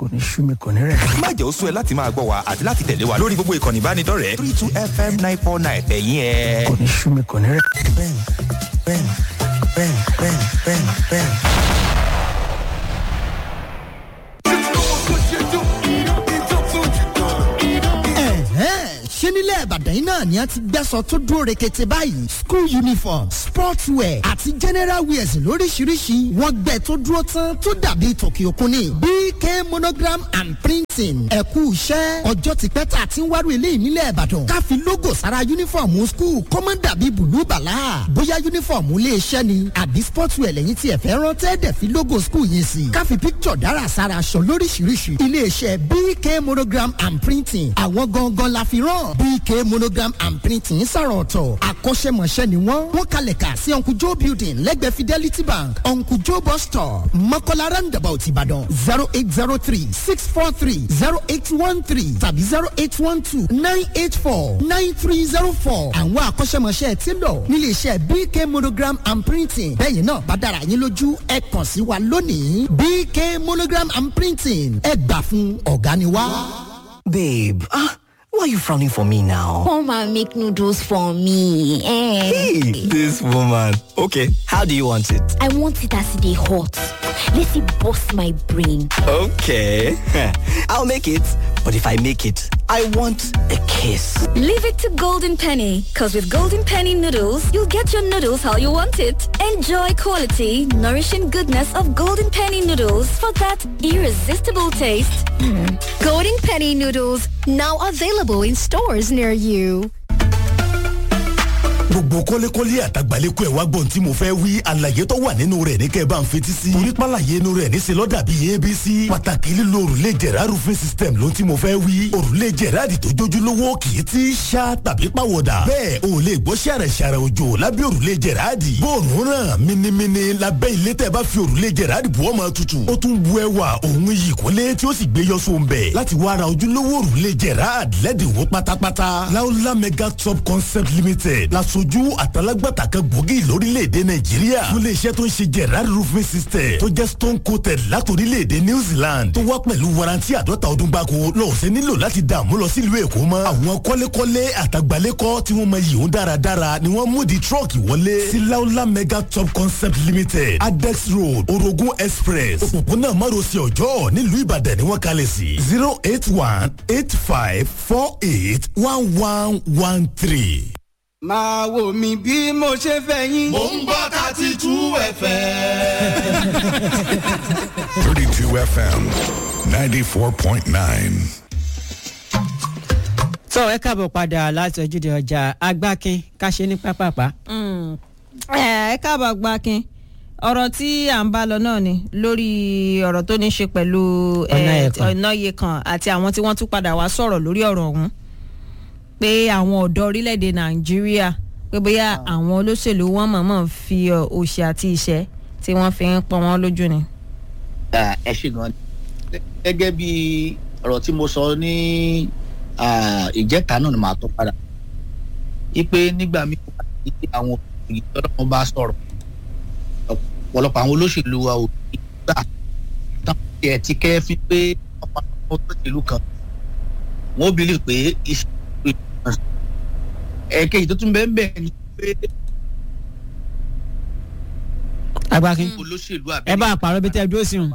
kò ní sú mi kò ní rẹ̀. má jẹ́ ó sú ẹ láti máa gbọ́ wa àti láti tẹ̀lé wa lórí gbogbo ìkànnì ìbánidọ́rẹ̀ẹ́ three two fm nine four nine ẹ̀yìn ẹ̀. kò ní sú mi kò ní rẹ̀. bẹ́ẹ̀ni bẹ́ẹ̀ni bẹ́ẹ̀ni bẹ́ẹ̀ni bẹ́ẹ̀ni bẹ́ẹ̀ni. ṣé nílẹ̀ ìbàdàn yìí náà ni a ti gbẹ́sọ̀ tó dúró rekete báyìí school uniform sports wear àti general wears lóríṣiríṣi wọ́n gbẹ tó dúró tán tó dàbí tòkì òkun ni bk monogram and printing ẹ̀kú iṣẹ́ ọjọ́ ti pẹ́ tá a ti ń wárò eléyìí nílẹ̀ ìbàdàn ká fi logo sára uniform school kó má dàbí bùlú bàlá bóyá uniform ilé iṣẹ́ ni àbí sports wear lẹ́yìn tí ẹ fẹ́ rán tẹ́ẹ̀dẹ̀ fi logo school yẹn sí ká fi picture dára sára aṣọ lóríṣiríṣi ilé iṣẹ́ bk monogram and printing àwọn gangan la fi rán bk monogram and printing sàrọ̀ ọ̀tọ̀ akọ́ṣẹ́mọṣẹ́ ni wọ́n wọ́n kalẹ̀ kà sí uncle joe building lẹ́gbẹ̀ẹ́ fidelity bank uncle joe bus stop mọ́kànlá roundabout ìbàdàn zero eight zero three six four three zero eight one three tàbí zero eight one two nine eight four nine three zero four àwọn akọ́ṣẹ́mọṣẹ́ ti lọ nílé iṣẹ́ bk monogram and printing bẹ́ẹ̀ náà bá dára yín lójú ẹ kàn sí wa lónìí bk monogram and printing ẹ gbà fún ọ̀gá ni wá. Babe, ah, why are you frowning for me now? Come and make noodles for me. Eh. Hey, this woman. Okay, how do you want it? I want it as they hot. Let it bust my brain. Okay, I'll make it. But if I make it, I want a kiss. Leave it to Golden Penny, because with Golden Penny noodles, you'll get your noodles how you want it. Enjoy quality, nourishing goodness of Golden Penny noodles for that irresistible taste. Golden Penny noodles now available in stores near you. gbogbo kọ́lékọ́lé àtàgbàlékọ́ ẹ̀ wá gbọ́n tí mo fẹ́ wí àlàyé tó wà nínú rẹ̀ ní kẹ́ ẹ bá ń fetí sí. torí pàlàyé inú rẹ̀ níṣẹ́ lọ́dà bíi abc. pàtàkì lílo òrùlé jẹ̀rá roofing system ló tí mo fẹ́ wí. òrùlé jẹ̀rá di tó jójúlówó kì í ti ṣá tàbí pàwọ̀dà. bẹ́ẹ̀ o lè gbọ́ ṣàrẹ̀ ṣàrẹ̀ òjò lábẹ́ òrùlé jẹ̀rá di. bóòrùn ràn minimini lábẹ́ ilé tẹ́ bá fi òrùlé jẹ̀rá di bùọ́ máa tutù. ó tún bu ẹwà òun iyì kólé tí ó sì gbé yọ sóńbẹ̀. láti wá ra ojúlówó òrùlé jẹ̀rá lẹ́dínwó pátápátá. láúlá mega top concept limited lasojú àtàlágbàtà kan gbòógì lórílẹ̀‐èdè nàìjíríà fún iléeṣẹ́ tó ń ṣe gerard roofing system tó jẹ́ stone coated látòrílẹ̀‐èdè new zealand tó wá pẹ̀lú warranty àdọ́ta ọdún gbáko lọ́ọ̀sẹ̀ nílò láti dààmú lọ sílùú èkó mọ́ àwọn kọ́lékọ́lé àtàgbálẹ́kọ́ tí wọ́n mọ yìí ń dáradára ni wọ́n mú di trọ́ọ̀kì wọlé sí laola mega top concept limited adex road orogun express òpópónà márosẹ̀ ọjọ́ nílùú ìbàdàn ni wọ́n kalẹ̀ sí zero eight one eight five four eight one one one three máa wò mí bí mo ṣe fẹ́ yín. mò ń gbọ́ thirty two fm. thirty two fm ninety four point nine. tó ẹ káàbọ̀ padà láti ojúde ọjà agbákin káṣe ní pápápá. ẹ káàbọ̀ agbákin ọ̀rọ̀ tí à ń bá lọ náà ni lórí ọ̀rọ̀ tó ní ṣe pẹ̀lú ọ̀nà iye kan àti àwọn tí wọ́n tún padà wá sọ̀rọ̀ lórí ọ̀rọ̀ ọ̀hún pé àwọn ọ̀dọ́ orílẹ̀-èdè nàìjíríà pé bóyá àwọn olóṣèlú wọn mọ̀ọ́mọ̀ fi òṣì àti ìṣẹ́ tí wọ́n fi ń pọn wọn lójú ni. ẹ ṣe gan gẹ́gẹ́ bí ọ̀rọ̀ tí mo sọ ní ìjẹ́ta náà ni màá tó padà wípé nígbà míì àwọn òṣèlú ọlọ́run bá sọ̀rọ̀ ọ̀pọ̀lọpọ̀ àwọn olóṣèlú wa ò ní gbà tán tiẹ̀ ti kẹ́ fi pé ọ̀pọ̀ àwọn olóṣèlú kan wọ́n bìlì pé iṣẹ́ ẹ̀ẹ́kejì tó tún bẹ́ẹ̀ bẹ́ẹ̀ ni pé. agbákin olóṣèlú àbí. ẹ bá a pààrọ̀ bí tẹ́ ẹ dúró sí un.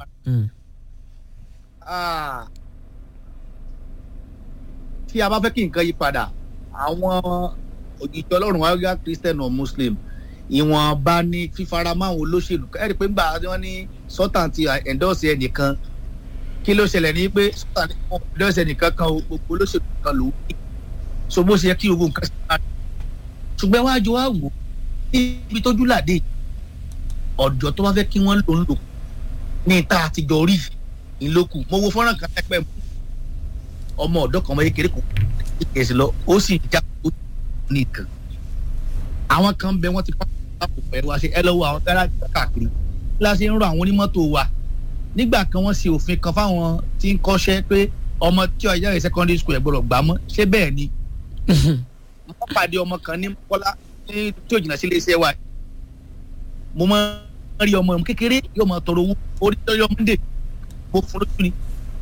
tí a bá fẹ́ kí nǹkan yí padà àwọn òjijì ọlọ́run wáyà christian or muslim ìwọ̀n bá ní fífaramọ́ àwọn olóṣèlú ẹ̀rí pé ńgbà wọn ní sultan ti endorse ẹnìkan kí ló ṣẹlẹ̀ ní pé sultan ní wọn endorse ẹnìkan kan gbogbo olóṣèlú kan ló wí so bó ṣe yẹ kí gbogbo nǹkan ṣe máa ṣùgbọ́n wájú wa wò níbi tójú làdé ọ̀dọ́ tó bá fẹ́ kí wọ́n lò ń lò ní ìta àtijọ́ rí ìlókù mo wo fọ́nrán kan pẹ́pẹ́ mu ọmọ ọ̀dọ́ kan ọmọ kékeré kò kẹsì lọ ó sì já ó ní nǹkan àwọn kan bẹ wọ́n ti pa àpò pẹ̀lú wa ṣe ẹ lọ́wọ́ àwọn gáràjì káàkiri láti ń rọ àwọn onímọ́tò wa nígbà kan wọ́n ṣe òfin kan fáwọn tí ń kọ́ṣẹ́ pé ọmọ tí ọjà rẹ̀ secondary school ẹ̀ gbọ́dọ̀ gbà mọ́ ṣé bẹ́ẹ̀ ni wọ́n pàdé ọmọ kan ní kọ́lá tí ò jìnnà sí iléeṣẹ́ wa mo máa ń rí ọmọ kékeré yóò máa tọrọ owó orí tọ́jú ọmọdé mo fún lójú ni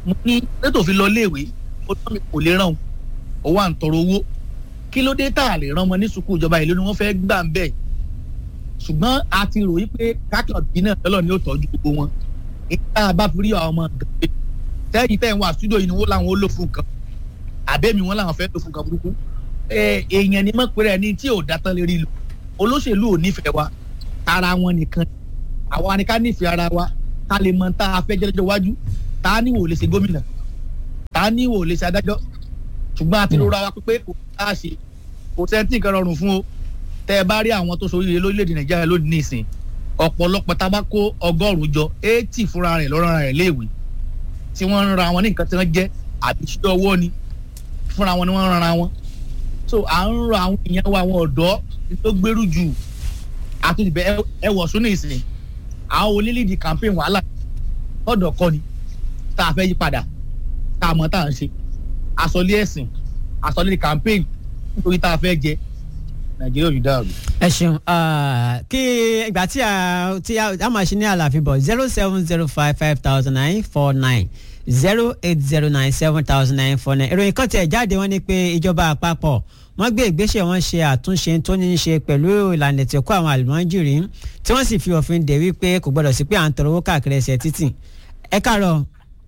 mo ní lẹ́tọ̀ fi lọ léèwé ó tọ́ mi kò lè ràn ó wà ń tọrọ owó kí ló dé tá a lè ràn ọmọ ní sùkúù ìjọba ìlú ni wọ́n fẹ́ gbà ń bẹ̀ ṣùgbọ́n a ti rò wípé kákan bí náà lọ́lọ́ ni ó tọ́jú gbogbo wọn nígbà bá fi rí àwọn ọmọ gàdé tẹ́yìn tẹ́yìn wà stúdíò yìí ni wọ́n làwọn ó lò fún nǹkan àbẹ́mi wọn làwọn fẹ́ lò fún nǹkan burúkú èèyàn ni mọ̀pẹ́rẹ́ ni tí ò dátán lè rí lò olóṣèlú ò nífẹ̀ẹ́ wa ara wọn nìkan àwa ni ká nífẹ̀ẹ́ ara wa ká lè mọ tá a fẹ́ jẹ́jọ́ wájú tá a níwò lè ṣe gómìnà tá a níwò lè ṣe adájọ́ ṣùgbọ́n a ti rọra wa pé kò tá a ṣe kò sẹ́ńtì nǹkan rọrùn fún o tẹ́ ẹ bá rí àwọn tó soríire lórílẹ̀‐èdè nàìjíríà lónìí nìsín ọ̀pọ̀lọpọ̀ tá a bá kó ọgọ́rùn-ún jọ eighty fúnra rẹ̀ lọ́rọ̀ rẹ̀ léèwé tí wọ́n ń ra wọn ní nǹkan tí wọ́n jẹ́ àbí ṣíṣẹ́ ọwọ́ ni fúnra wọn ni wọ́n ń ra wọn so à ń rọ àwọn èèyàn wa àwọn ọ̀dọ́ tó gbèrú jù àtúntìbẹ ẹ wọ̀ sún nìsín àwọn onílìdì campaign wàhálà ọ̀dọ̀ kọ́ ni tá a fẹ́ yí padà tá a mọ̀ tá a ń ṣe àsọlé ẹ̀sìn àsọlé campaign nítorí tá a fẹ́ jẹ nàìjíríà ò ní dáàbò. ẹ ṣeun kí ìgbà tí a tí a máa ṣe ní àlàáfíà bọ̀ zero seven zero five five thousand nine four nine zero eight zero nine seven thousand nine four nine ìròyìn kan tẹ̀ jáde wọ́n ní pé ìjọba àpapọ̀ wọ́n gbé ìgbésẹ̀ wọn ṣe àtúnṣe tó ní í ṣe pẹ̀lú ìlànà ètò ẹ̀kọ́ àwọn àlùmọ́jìrì tí wọ́n sì fi òfin dè wípé kò gbọ́dọ̀ sí pé à ń tọrọ owó káàkiri ẹsẹ̀ títì ẹ káàárọ̀.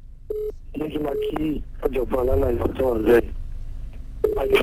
lójú máa kí ọ̀jọ̀gbọ́n alálàyé ọ̀tọ̀ ọ̀rẹ́ àjọ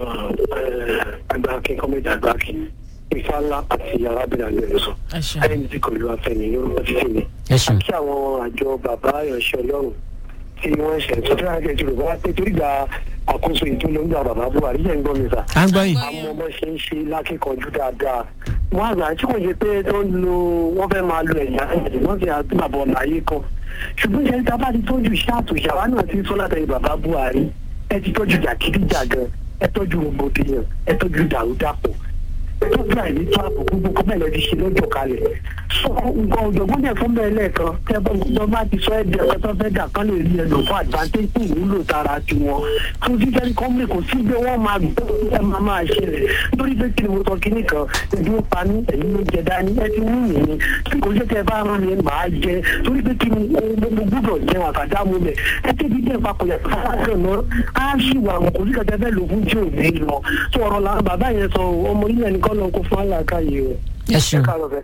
àgbà akin kọ́mẹ́dì àgbà akin ifá ńlá àti arábìnrin àgbẹ̀ ló sọ ẹni tí kò lu afẹ́mi lórúkọ títí mi àti àwọn àjọ bàbá ìránṣẹ́ ọlọ́run tí wọ́n ṣe sọ́tún àgbẹ̀ tí yorùbá pé torí gba àkóso ìdúró ń gba bàbá buhari yẹn ń gbọ́ mi sà. à ń gbọ́ yìí. àwọn ọmọ ṣe ń ṣe lákìkanjú dáadáa wọ́n àgbà tí kò ṣe pé tó ń lo wọ́n fẹ́ máa lo ẹ̀yà ẹ̀jẹ̀ wọ́n fi àgbàbọ̀ láyé kan ṣùgbọ́n ṣe ń ta bá ti tọ́jú iṣẹ́ àtúnṣe àwa náà ti sọ látàrí bàbá buhari ẹ ti tọ́jú jàkídíjàgan ẹ tọ́jú rògbòdìyàn ẹ tọ́jú dàrúdàpọ̀ ẹ tọ́jú àìní tó àpò gbogbo kọ́ bẹ́ẹ̀ lọ ti ṣe lọ́jọ́ kalẹ̀ sọ nǹkan ọ̀jọ̀gbọ́n yẹn fún bẹ́ẹ̀ lẹ́ẹ̀kan tẹ́ bọ́ bá ti sọ ẹ̀dẹ̀ ọ̀kan tó fẹ́ dà kán lè rí ẹlò fún advantage fún ìwúlò tara tiwọn tó jíjẹ́ ní kọ́mí kò sí pé wọ́n máa gbọ́ ẹ máa máa ṣẹlẹ̀ lórí pé kí ni mo sọ kíní kan ẹbí ó pa ní ẹ̀yìn ló jẹ dání ẹ ti wú mi ni tí kò jẹ́ tẹ́ bá rán mi màá jẹ torí pé kí ni mo gbúdọ̀ jẹun àkàdá mu lẹ̀ ẹ tẹ́bi dẹ́ papọ̀ yàtọ̀ fáwọn náà á ṣì wà wọn kò sí kẹtẹ fẹ́ lò fún tí ò ní lọ tó ọ̀rọ̀ làwọn bàbá yẹn sọ ọmọ ilé ẹnì kan lọ kó fún àlàkàyè o ẹ ṣeun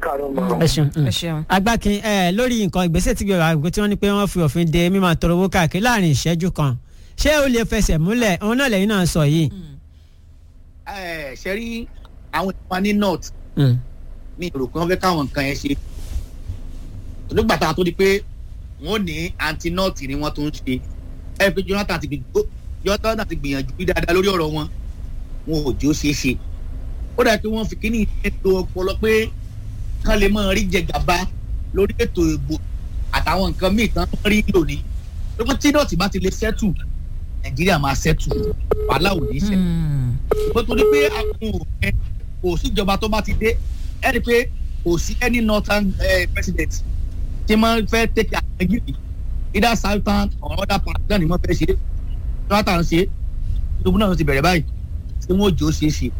ẹ ṣeun agbákin ẹ lórí nǹkan ìgbésẹ̀ tí gbèrò àgbẹ̀ tí wọ́n ní pé wọ́n fi òfin de mímọ tọrọ owó káàkiri láàrin ìṣẹ́jú kan ṣé ó lè fẹsẹ̀ múlẹ̀ òun náà lẹ́yìn náà sọ yìí. ẹ ṣe rí àwọn ìwà ní north ní èrò pé wọ́n fẹ́ káwọn nǹkan yẹn ṣe olùgbàtà tó di pé wọ́n ní anti north ni wọ́n tó ń ṣe ẹ pé jonathan ti jonathan ti gbìyànjú bí dáadáa lórí ọ̀rọ̀ wọn wọn ò jó ṣeé ṣe ó dà pé wọ́n fi kíní ètò ọpọlọ pé kán lè máa rí jẹgàba lórí ètò ìbò àtàwọn nǹkan míì tán rí lónìí lókun tí dọ̀tí bá ti lè sẹ́tù nàìjíríà máa sẹ́tù wàhálà ò ní sẹ́tù ṣùgbọ́n torí pé àwọn òfin kò síjọba tó bá ti dé ẹni pé kò sí any northern uh, president tí wọ́n fẹ́ tẹ̀kẹ́ àwọn gírí either southern or other part náà ni wọ́n fẹ́ ṣe jonathan ṣe ìdòwú náà ti bẹ̀rẹ̀ báyìí tí wọ́n jò ó ṣeé ṣe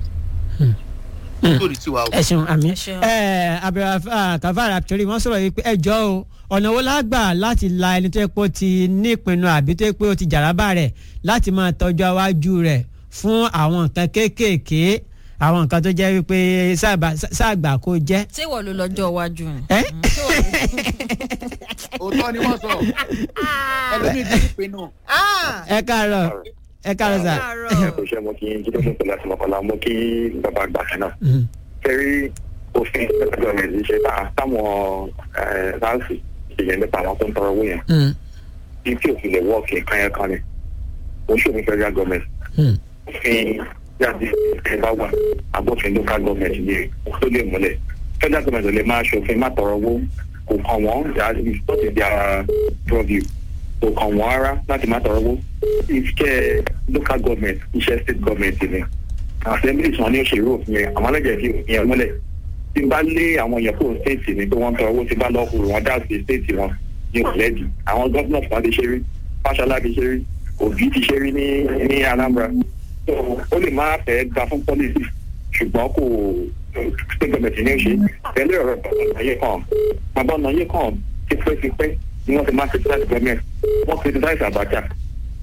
ẹ ṣeun àmì ẹ abdulrafa kavara torí wọn sọrọ yìí pé ẹjọ o ọ̀nà wo la gbà láti la ẹni tó yẹ pé ó ti ní ìpinnu àbí tó yẹ pé ó ti jàrábà rẹ̀ láti máa tọ́jú iwájú rẹ̀ fún àwọn nǹkan kéékèèké àwọn nǹkan tó jẹ́ wípé sáàgbà kó jẹ́. ṣé ìwọ ló lọ́jọ́ iwájú rẹ̀. òótọ́ ni wọ́n sọ ẹlòmíì ti ní ìpinnu. ẹ káàárọ̀ ẹ káàárọ̀ sà. kò ṣe mo kí n jíde fún pẹlú àtìmọ́kànlá mo kí bàbá àgbà kan náà. kẹrí òfin federal government ṣe tá táwọn sáǹsì ìyẹn nípa àwọn tó ń tọrọ owó yẹn. bí tí òfin lè wọ́ọ̀kì nǹkan yẹn kan ni mo ṣe òfin federal government. òfin yàtí ẹ bá wà agbófin local government ni tó lè múlẹ̀ federal government ò lè máa ṣòfin má tọrọ owó kò kàn wọ́n yàrá ìfọ́tì di ara purview kò kàn wọ́n rárá láti má tọrọ owó iṣẹ́ local government iṣẹ́ state government ni assemblies wọn ní òṣèré òfin yẹn àwọn alájẹ fi òfin yẹn múlẹ̀ tí n bá lé àwọn yẹn kó state ni pé wọ́n tọrọ owó tí n bá lọ kúrò wọn dá sí state wọn ní òlẹ́dì àwọn governors wọn ti ṣe rí fàṣọlá ti ṣe rí òbí ti ṣe rí ní ní anambra so ó lè má fẹ́ gba fún policy ṣùgbọ́n kò state government ní òṣè pẹ̀lú ọ̀rọ̀ ayé kan bàbá ọ̀nà ayé kan ti pẹ́ ti pẹ́ ni wọ́n ti máa criticize government wọ́n criticize abacha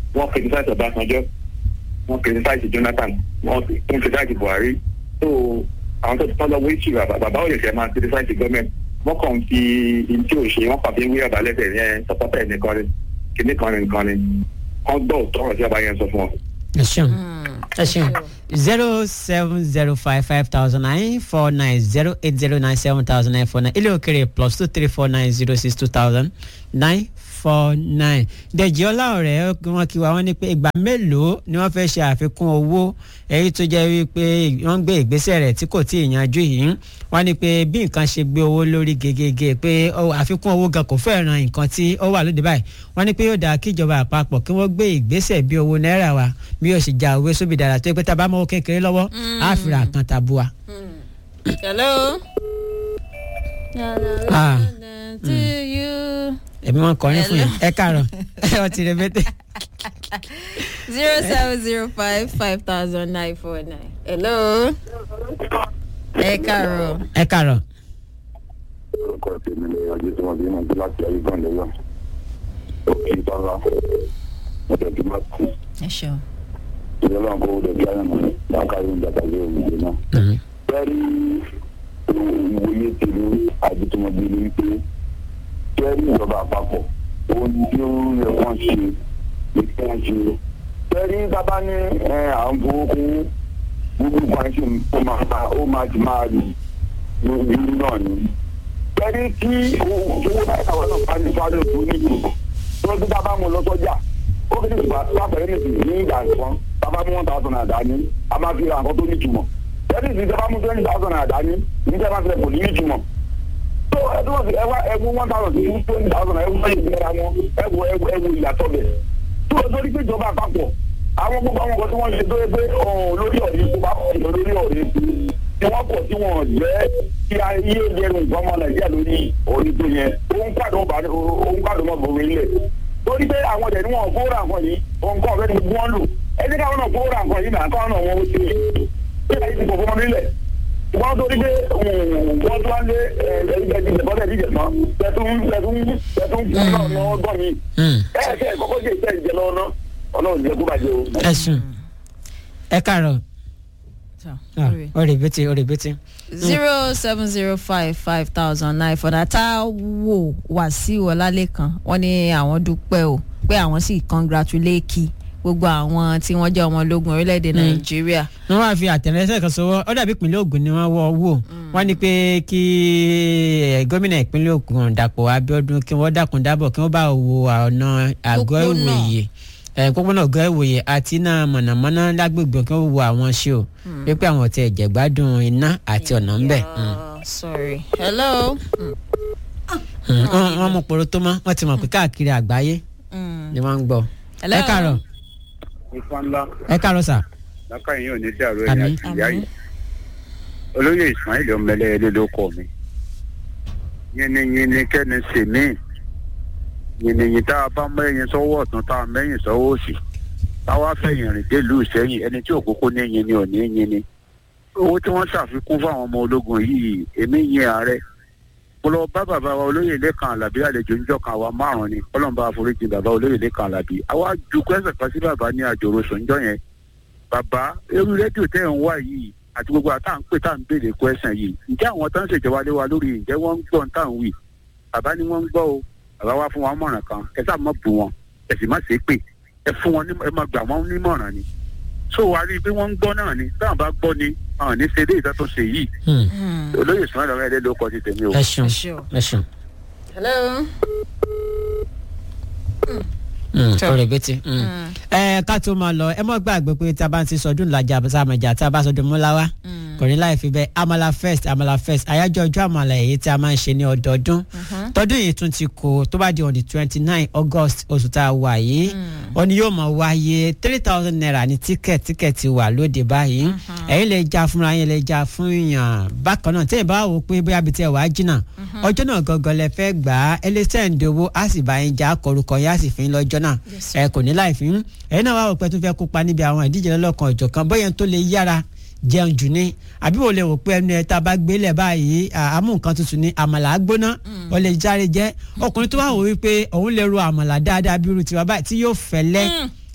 wọ́n criticize ọbásanjọ́ wọ́n criticize jonathan wọ́n tún criticize buhari so àwọn tó ti tọ́ lọ́wọ́ ìṣù bàbá òye fẹ́ máa criticize government wọ́n kàn fi ìdí òṣè wọ́n kàn fi ń wí ọ̀bà lẹ́sẹ̀ yẹn sọpọ́tà nìkan ni kìnnì kan ni nìkan ni wọ́n gbọ́ òtọ́rọ̀ tí ọba yẹn sọ fún wọn. ẹ ṣeun ẹ ṣeun zero seven zero five five thousand nine four nine zero eight zero nine seven thousand nine four nine ilé òkèrè plus two three four nine zero six two thousand nine four nine dèjì ọláọ̀rẹ́ wọn kí wa wọ́n ní pé ìgbà mélòó ni wọ́n fẹ́ ṣe àfikún owó èyí tó jẹ́ wípé wọ́n gbé ìgbésẹ̀ rẹ̀ tí kò tí ì yanjú yìí wọ́n ní pé bí nǹkan ṣe gbé owó lórí gegege pé àfikún owó gan kò fẹ́ ran nǹkan tí ó wà lóde báyìí wọ́n ní pé yóò dáa kí ìjọba àpapọ̀ kí wọ́n gbé ìgbésẹ̀ bí owó náírà wa bí yóò sì já owó sóbì dára tó yẹ pé tá a bá mọ́wó kékeré lọ́wọ́ á fi ra nǹkan tabua. hello. Ah. to you èmi wọn kọrin fún yẹn ẹ káàárọ ẹ ọtí rẹ bẹtẹ. zero seven zero five five thousand nine four nine. hello. ẹ káàárọ̀. ẹ káàárọ̀. orúkọ tèmi ni ọjọ́ tí wọ́n bí wọn bí láti ayé gan lọ́wọ́ òkè ìtọ́lá ọjọ́ tí wọ́n kú ẹ ṣeun. ìjọba kó o dẹ̀bi ayé mọ̀ lákàrí ìjàpá ilé òwúrọ̀ náà. bẹ́ẹ̀ni ìwòye tèmi àjẹtùmọ̀bí ni wípé bẹ́ẹ̀ni ìjọba àpapọ̀ ohun tí ó yẹ kán ṣe ni kí wọ́n ṣe. bẹ́ẹ̀ni bàbá ní à ń fowó kún gbogbo nǹkan ṣe ó máa ta ó máa ti máa rí nínú náà ni. bẹ́ẹ̀ni tí owó náà táwọn náà bá ní sáré òkú níbi tó ti bá bá mu lọ sọ́jà ó kì í ṣe pàṣẹ nìsí ní ìgbà kan bàbá mú one thousand naira dání a máa fi ra nǹkan tó nítumọ̀ bẹ́ẹ̀ni ìsìn ìjọba mú twenty thousand naira dání níjẹ́ bá fẹ́ kò ní nítumọ̀ tó ẹdún wọn fi ẹwà ẹwù one thousand sí twenty thousand naira ẹwù ẹyìn ìgbéra wọn ẹwù ẹwù ẹwù ìyàtọ̀ bẹ̀ tó o torí pé ìjọba àpapọ̀ àwọn gbogbo àwọn nǹkan tí wọ́n ṣe tó yẹ pé lórí ọ̀rẹ́ tó bá pọ̀ lórí ọ̀rẹ́ tí wọ́n pọ̀ tí wọ́n jẹ́ kí ayé jẹun nǹkan ọmọ nàìjíríà lórí orí tó yẹn òun pàdé mọ́ bòrò ilẹ̀ torí pé àwọn ọ̀dẹ̀ ni wọ́n kó ra nǹkan yìí nǹkan ọ̀fẹ́ ni wọ́n lò ẹni káwọn náà kó ra nǹkan yìí náà káwọn náà wọ́n ó ṣe é ayé ti pọ̀ fún ọmọ nílẹ̀ wọ́n torí pé wọ́n tó wá lé ẹ̀ẹ́dì ìjẹ̀bọ́lẹ̀ ìdíje tán tẹ̀tún tẹ̀tún tẹ̀tún fún náà ní ọgbọ́n mi ẹ̀ẹ́dẹ̀ kọ́kọ́ jẹ́ ìṣẹ́ ìjẹ lọ́wọ́ náà ọlọ́run jẹ́ kó bàjẹ́ o. ẹ sùn ẹ káàárọ̀ ọ̀rẹ́ bẹ́tẹ̀ ọ̀rẹ́ bẹ́tẹ̀. zero seven zero five five thousand nine for that tá wò wàsíù ọlálẹ́kan wọ́n ní àwọn dúpẹ́ o pé àwọn sì congratulate gbogbo àwọn tí wọ́n jẹ́ ọmọ ológun orílẹ̀-èdè nàìjíríà. wọ́n wá fi àtẹ̀rẹ́sẹ̀ kan sọ́wọ́ ó dàbí ìpínlẹ̀ ogun ni wọ́n wọ́ wò wọ́n ní pé kí gómìnà ìpínlẹ̀ ogun dàpọ̀ abiodun kí wọ́n dákun dábọ̀ kí wọ́n bá wo ọ̀nà àgọ́ ìwòye pópónà ọgọ́ ìwòye àti iná mọ̀nàmọ́ná lágbègbè kí wọ́n wo àwọn ṣe o wípé àwọn ọ̀tẹ̀ ẹ̀jẹ̀gbádùn iná àti ọ̀nà ń bẹ̀. sorry hello. wọ́n mú poro tó mọ́ wọ́n ti mọ̀ pé káàkiri àgbáyé ni wọ́n ń gbọ́. ẹ káàárọ̀ ifá ńlá. ẹ káàárọ̀ sà. lákà yín ò ní dàrú ẹ̀yìn àti ìyá yìí. olóyè ismail ọmọlẹ́yẹlé ló kọ́ mi. yìnyínyìnyín kẹ́ni sì mí. yìnyínyìn tá a bá mọ ẹyin sọ́wọ́ ọ̀tún tá a mẹ́yìn sọ́wọ́ òsì. táwa fẹ̀yìn rìn délùú sẹ́yìn ẹni tí òkókó ní yin ni ò ní yin ni. owó tí wọ́n ṣàfikún fáwọn ọmọ ológun yìí èmi yin ààrẹ mo lọ bá bàbá wa olóyè lẹ́kàn alábí àlejò ńjọ́ kan àwa márùn ni kọ́lọ́mbà àforíjì bàbá olóyè lẹ́kàn alábí àwa ju kwẹ́sẹ̀ kan sí bàbá ní àjòrò sọ̀njọ́ yẹn bàbá irú rédíò tẹ́ ẹ̀ ń wá yìí àti gbogbo àtà ń pè tá à ń béèrè kwẹ́sẹ̀ yìí ǹjẹ́ àwọn tó ń ṣèjọba lé wa lórí ǹjẹ́ wọ́n ń gbọ́ tá à ń wì bàbá ni wọ́n ń gbọ́ o bàbá wa fún wa mọ̀ràn kan ẹ sáà mọ̀ bù wọn ẹ sì má ṣe é pè ẹ fún wọn ẹ má gbà wọn nímọ̀ràn ni so wàá rí i pé wọ́n ń gbọ́ náà ni táwọn bá gbọ́ ni àwọn ní ṣe déètà tó ṣe yìí olóyè sùn lọ́wọ́ ẹ̀dẹ́ ló kọ́ ti tèmi o. ẹ ṣeun ẹ ṣeun. hello. ọ̀rẹ́ bẹ́tẹ̀ ẹ ká tó máa lọ ẹ mọ̀ gbàgbé pé tá a bá ń ti sọdún làjà sàmàjà tá a bá sọdún múláwá kò ní láì fi bẹ́ẹ̀ amala first amala first àyájọ́ ọjọ́ àmàlà èyí tí a máa ń ṣe ní ọdọọdún tọdún yìí tún ti kó tó bá di on the twenty nine august oṣù tá a wà yìí ó ní yóò máa wáyé three thousand naira ní tíkẹ̀tì tíkẹ̀tì wà lóde báyìí ẹ̀yin lè já fúnra yín lè já fún yàn bákan náà tẹ́yìn bá wò pé bóyá bíi tí ẹ wàá jìnnà ọjọ́ náà gangan lẹ fẹ́ gbà á ẹ lè sẹ́ǹdì owó á sì bá yín já kọrúkọ yín á sì fi ń lọ́jọ́ náà ẹ kò ní láì fi ń ẹ̀yin náà wá wò pé tó fẹ́ kópa níbi àwọn ìdíje lọ́lọ́kan ọ̀jọ̀kan bóyá tó lè yára jẹun jù ní àbí wò lè wò pé ẹnu ẹ tá a bá gbélé báyìí àmú nǹkan tuntun ní àmàlà gbóná ó lè járe jẹ ọkùnrin tó wà wò wípé òun lè ro àmàlà dáadáa bí irú tiwa báyìí tí yóò fẹ́lẹ́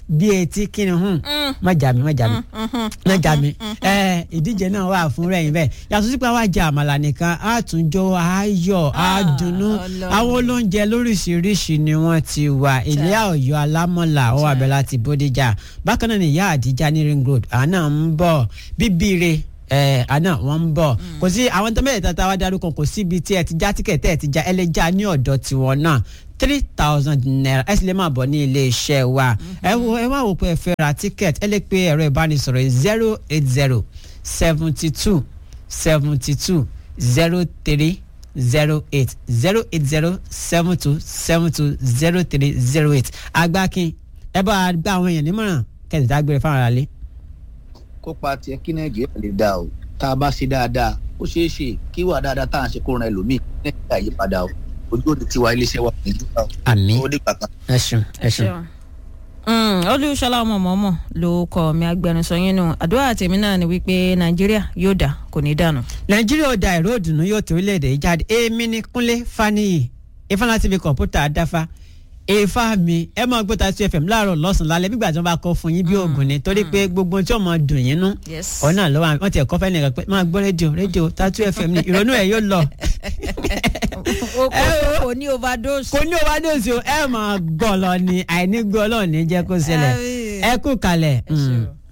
bí etí kí ni hùn má jà mí má jà mí má jà mí ẹ ìdíje náà wà fún rẹ̀ yín bẹ́ẹ̀ yàtọ̀ sí pé àwa jẹ àmàlà nìkan á tún jó ayọ̀ á dunnú àwọn olóúnjẹ lóríṣiríṣi ni wọ́n ti wà ilé ọ̀yọ́ alámọ̀là ó wà bẹ́ẹ̀ láti bódìjà bákan náà ni ìyá àdìjà ní ring road àná ń bọ̀ bíbíire ẹ àná wọn ń bọ̀ kò sí àwọn tó mẹ́rin tata wa darúkọ kò síbi tí ẹ ti já tíkẹ̀tì ẹ ti já ẹ lè já ní ọ̀dọ̀ tiwọn náà three thousand naira ẹ sì lè máa bọ̀ ní ilé iṣẹ́ wa ẹ wo ẹ wá wò pé ẹ fẹ́ ra tíkẹ̀tì ẹ lè pe ẹ̀rọ ìbánisọ̀rọ̀ zero eight zero seventy two seventy two zero three zero eight zero eight zero seven two seven two zero three zero eight agbákin ẹ bá a gbá àwọn èèyàn nímọ̀ràn kẹ́sì dágbére fáwọn aráalé kópa tiẹ̀ kí nàìjíríà lè dáa o tá a bá ṣe dáadáa ó ṣeé ṣe kí wà dáadáa tá à ń ṣe kó ran ẹlòmíì nàìjíríà yí padà o ojú òde tiwa iléeṣẹ́ wa ní ìdúrà o. àmì ó dìgbà kan. ẹ ṣeun ẹ ṣeun. olùṣọlá ọmọ mọ́mọ́ ló kọ mi agbẹnusọ yín nù àdúrà tèmi náà ni wípé nàìjíríà yóò dà kò ní dànù. nàìjíríà ò da ìró òdùnnú yóò tó orílẹ̀-èdè yìí jáde èmi ni kúnlé faniyi ifeanyi tv kọ̀ǹpútà dáfa èèfà mi ẹ máa gbọ́ ta two fm láàárọ̀ lọ́sàn-án lálẹ́ bí gbàtí wọ́n bá kọ́ fún yín bí oògùn ni torí pé gbogbo tí wọ́n máa dùn yín nú ọ̀nà lọ́wọ́ wọ́n ti ẹ̀kọ́ fẹ́ nìkan pé máa gbọ́ rédíò rédíò ta two fm ni ìrònú ẹ̀ yóò lọ. kò ní overdose. kò ní overdose o ẹ máa gbọ́ lọ ni àìní gbọ́ lọ ní jẹ́ kó ṣẹlẹ̀ ẹ kú kalẹ̀.